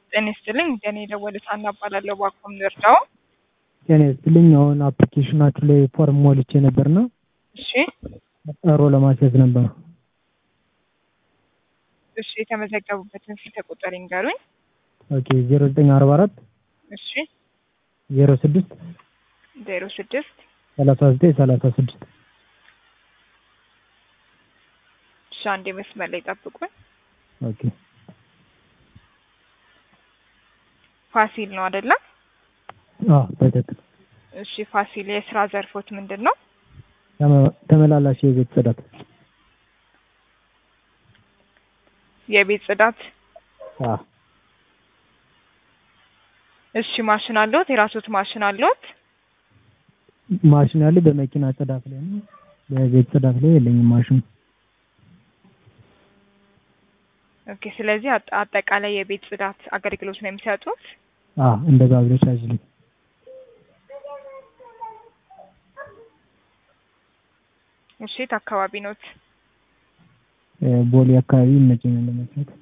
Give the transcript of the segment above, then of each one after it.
ጤና ይስጥልኝ እንደኔ የደወሉት ሀና እባላለሁ። ባኮም ልርዳው? ጤና ይስጥልኝ። አሁን አፕሊኬሽናችሁ ላይ ፎርም ሞልቼ ነበርና እሺ ቀጠሮ ለማስያዝ ነበር። እሺ የተመዘገቡበትን ስልክ ቁጥር ይንገሩኝ። ኦኬ ዜሮ ዘጠኝ አርባ አራት እሺ ዜሮ ስድስት ዜሮ ስድስት ሰላሳ ዘጠኝ ሰላሳ ስድስት እሺ አንዴ መስመር ላይ ጠብቁኝ። ኦኬ ፋሲል ነው አይደለ? አዎ በትክክል እሺ ፋሲል የስራ ዘርፎች ምንድን ነው? ተመ- ተመላላሽ የቤት ጽዳት የቤት ጽዳት። አዎ እሺ ማሽን አለዎት? የራስዎት ማሽን አለዎት? ማሽን ያለ በመኪና ጽዳት ላይ ነው። በቤት ጽዳት ላይ የለኝም ማሽኑ። ኦኬ ስለዚህ አጠ- አጠቃላይ የቤት ጽዳት አገልግሎት ነው የሚሰጡት? አዎ እንደዛ ብለሽ አዝልኝ። እሺ የት አካባቢ ኖት? እ ቦሌ አካባቢ ይመቸኛል ለመስራት።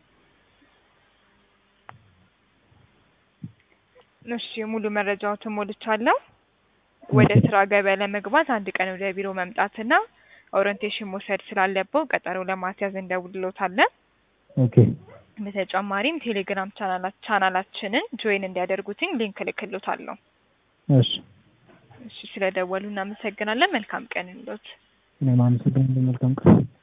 እሺ ሙሉ መረጃዎትን ሞልቻለሁ። ወደ ስራ ገበያ ለመግባት አንድ ቀን ወደ ቢሮ መምጣትና ኦሪንቴሽን መውሰድ ስላለበው ቀጠሮ ለማስያዝ እንደውልሎታለን። ኦኬ በተጨማሪም ቴሌግራም ቻናላ- ቻናላችንን ጆይን እንዲያደርጉትኝ ሊንክ እልክልዎታለሁ። እሺ እሺ ስለደወሉ እናመሰግናለን። መልካም ቀን ይሁንልዎት። እኔም አመሰግናለሁ። መልካም ቀን